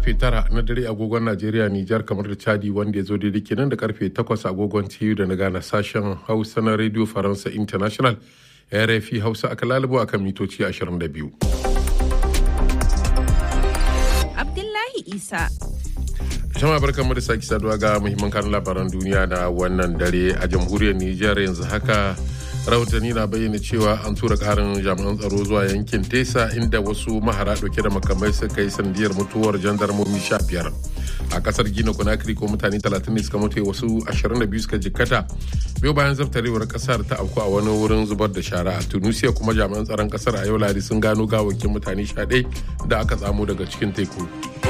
karfe 9 na dare agogon Najeriya Nijar kamar da Chadi wanda ya zo daidai kenan da karfe 8 agogon TU da na gana sashen Hausa na Radio Faransa International RFI Hausa aka lalubo akan mitoci 22. Abdullahi Isa. Jama'a barkan mu da sake saduwa ga muhimman kan labaran duniya na wannan dare a jamhuriyar Nijar yanzu haka rahotanni na bayyana cewa an tura karin jami'an tsaro zuwa yankin tesa inda wasu mahara dauke da makamai suka yi sandiyar mutuwar jandarmomi sha biyar a kasar gina conakry ko mutane 30 ne suka mutu wasu 22 suka jikkata biyu bayan zaftarewar kasar ta auku a wani wurin zubar da shara a tunisia kuma jami'an tsaron kasar a yau ladi sun gano gawakin mutane 11 da aka tsamo daga cikin teku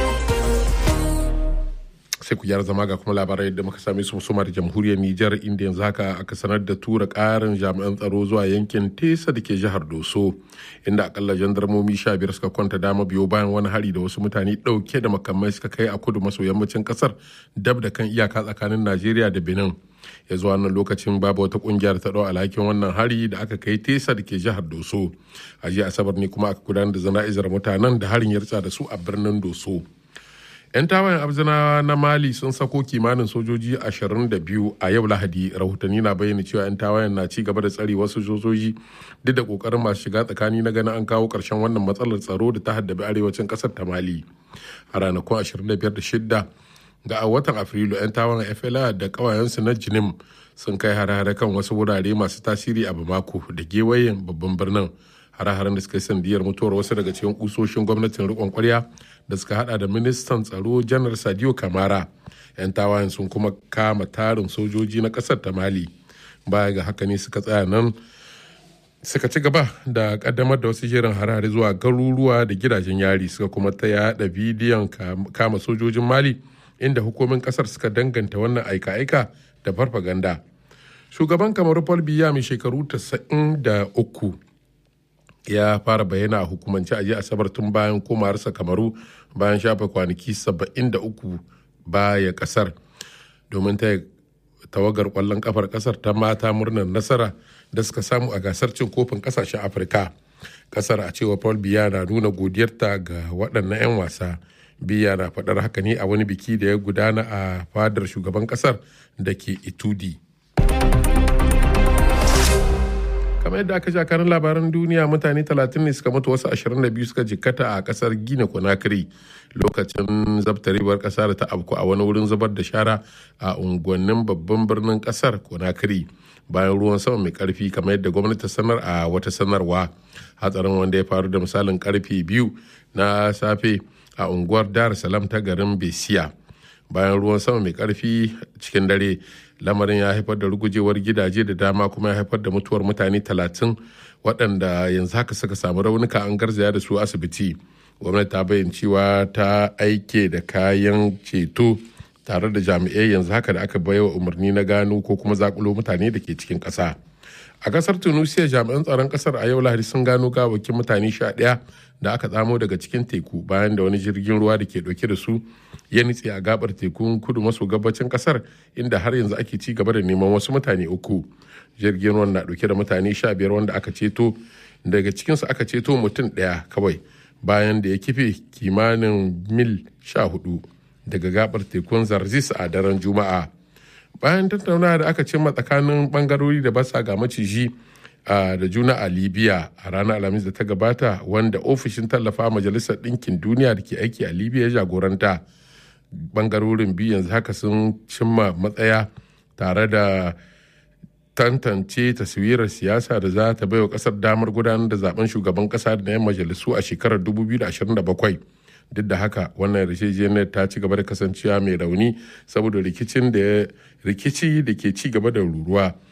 sai ku gyara zama ga kuma labarai da muka same su musuma da jamhuriyar Nijar inda yanzu haka aka sanar da tura karin jami'an tsaro zuwa yankin Tesa da ke jihar Doso inda akalla jandarmomi sha biyar suka kwanta dama biyo bayan wani hari da wasu mutane dauke da makamai suka kai a kudu maso yammacin kasar dab da kan iyaka tsakanin Najeriya da Benin. ya zuwa wannan lokacin babu wata kungiyar ta dau alhakin wannan hari da aka kai tesa da ke jihar doso a jiya asabar ne kuma aka gudanar da zana'izar mutanen da harin ya da su a birnin doso 'yan tawayen abzinawa na mali sun sako kimanin sojoji 22 a yau lahadi rahotanni na bayyana cewa 'yan tawayen na ci gaba da tsare wasu sojoji duk da kokarin masu shiga tsakani na ganin an kawo karshen wannan matsalar tsaro da ta haddabi arewacin kasar ta mali a ranakun 25 da shidda ga a watan afrilu 'yan tawayen fla da kawayensu na jinim sun kai hare-hare kan wasu wurare masu tasiri a bamako da gewayen babban birnin hare-haren da suka yi sandiyar mutuwar wasu daga cikin kusoshin gwamnatin rikon kwarya da suka hada da ministan tsaro janar sadio kamara 'yan tawayen sun kuma kama tarin sojoji na kasar ta mali baya ga haka ne suka tsaya nan suka ci gaba da kaddamar da wasu jerin harare zuwa garuruwa da gidajen yari suka kuma ta yada bidiyon kama sojojin mali inda hukumin kasar suka danganta wannan aika-aika da farfaganda shugaban kamar paul biya mai shekaru 93 ya fara bayyana a hukumance a jiya asabar tun bayan komawarsa kamaru bayan shafe kwanaki 73 baya kasar domin ta tawagar kwallon kafar kasar ta mata murnar nasara da suka samu a gasar cin kofin kasashen afirka kasar a cewa paul biya na nuna godiyarta ga waɗannan 'yan wasa biya na faɗar haka ne a wani biki da ya gudana a fadar shugaban kasar da ke itudi kamar yadda aka karin labaran duniya mutane 30 ne suka mutu wasu 22 suka jikkata a kasar gina conakry lokacin zabtarewar kasa da ta afku a wani wurin zubar da shara a unguwannin babban birnin kasar conakry bayan ruwan sama mai karfi kamar yadda gwamnati sanar a wata sanarwa hatsarin wanda ya faru da misalin karfe biyu na safe a unguwar dar salam ta garin besiya bayan ruwan sama mai karfi cikin dare lamarin ya haifar da rugujewar gidaje da dama kuma ya haifar da mutuwar mutane talatin waɗanda yanzu haka suka samu raunuka an garzaya da su asibiti gwamnati ta bayyana cewa ta aike da kayan ceto tare da jami'ai yanzu haka da aka baiwa umarni na gano ko kuma zakulo mutane da ke cikin ƙasa a kasar tunisia jami'an tsaron kasar a yau lahadi sun gano gawakin mutane sha ɗaya da aka tsamo daga cikin teku bayan da wani jirgin ruwa da ke ɗauke da su ya nitse a gabar tekun kudu maso gabacin kasar inda har yanzu ake ci gaba da neman wasu mutane uku jirgin ruwan na ɗauke da mutane sha biyar wanda aka ceto daga cikinsu aka ceto mutum ɗaya kawai bayan da ya kife kimanin mil sha hudu daga gabar tekun zarzis a daren juma'a bayan tattaunawa da aka cimma tsakanin bangarori da basa ga maciji da juna a libya a ranar alhamis da ta gabata wanda ofishin tallafa majalisar ɗinkin duniya da ke aiki a libya ya jagoranta bangarorin biyu yanzu haka sun cimma matsaya tare da tantance taswirar siyasa da za ta baiwa kasar damar gudanar da zaben shugaban kasa da 'yan majalisu a shekarar 2027 duk da haka wannan yarjejeniyar ta ci gaba da kasancewa mai rauni saboda rikicin da rikici da ke ci gaba da ruruwa